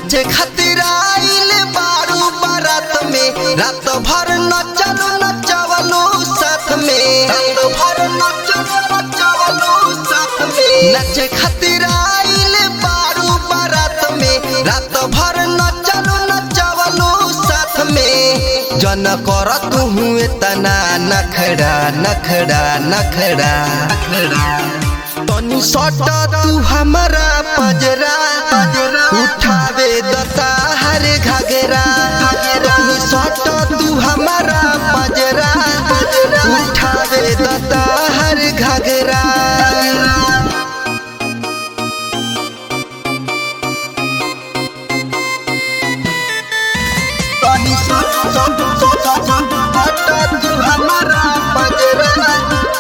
नाचे खातिर आइल बारू बारात में रात भर नचलू नचवलू साथ में रात भर नचलू नचवलू साथ में नाचे खातिर आइल बारू बारात में रात भर नचलू नचवलू साथ में जन कर तू हुए तना नखड़ा नखड़ा नखड़ा तनी सट तू हमारा पजरा उठावे दता हर घगरा तनी सट तू हमारा पजरा उठावे दता हर घगरा तनी सट सट सट सट तू हमारा पजरा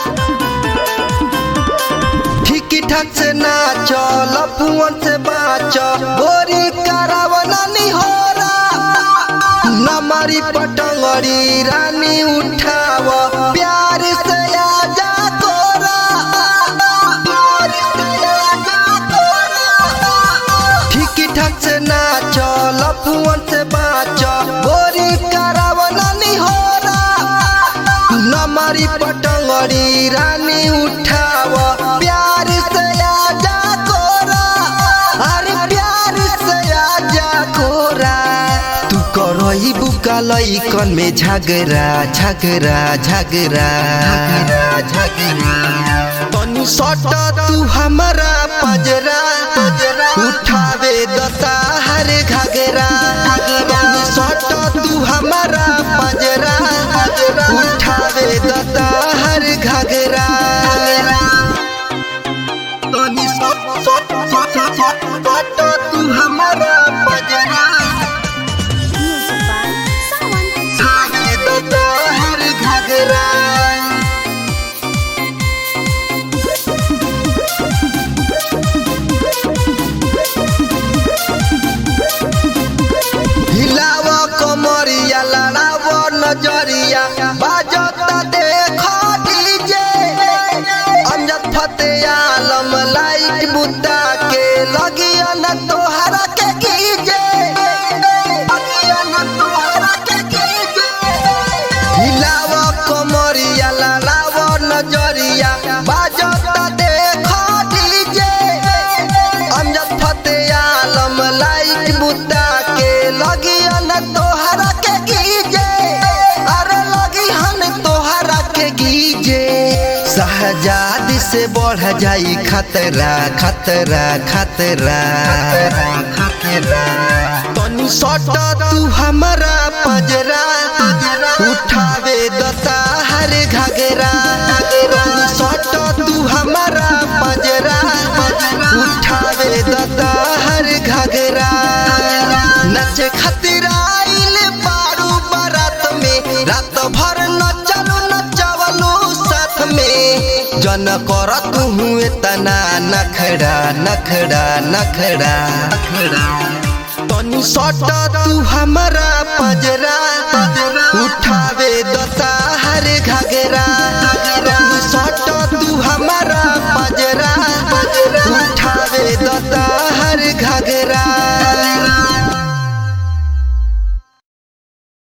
ठीक ठाक से नाच लफुअन से बाच गोरी करावना निहोरा नमरी पटंगरी रानी उठाव प्यार से आजा तोरा प्यार से आजा तोरा ठीक ठाक से नाच लफुअन से बाच गोरी करावना निहोरा नमरी पटंगड़ी रानी उठाव प्यार से आजा कोरा अरे प्यार से आजा कोरा तू करई बुका लइकन में झगड़ा झगड़ा झगड़ा झगड़ा तनी सट तू हमारा पजरा उठावे दता हर घगरा तनी सट तू हमारा पजरा उठावे दता हर घगरा तनी सट सट सट सट सट तू हमारा पजरा Music by Sawan. उठावे दता हर घगरा हिलाव कमरिया लड़ाव नजरिया बाजता देख डीजे अमजद फते आलम लाइट बुता के लगिया न तोहरा के कीजे लगिया न तोहरा के कीजे हिलाव कमरिया लड़ाव नजरिया बाजता देख डीजे अमजद फते आलम लाइट बुता के लगिया न तोहरा के गीजे अरे लगी हन तोहरा के गीजे शहजादी से बढ़ जाई खतरा खतरा खतरा खतरा तनी सट तू हमारा पजरा उठावे दता हर घगरा तनी सट तू हमारा पजरा उठावे दता हर घगरा नचे खातिर आइल बारू बारात में रात भर नचलू नचवलू साथ में जन कर तू हुए तना नखड़ा नखड़ा नखड़ा तनी सट तू हमारा पजरा उठावे दता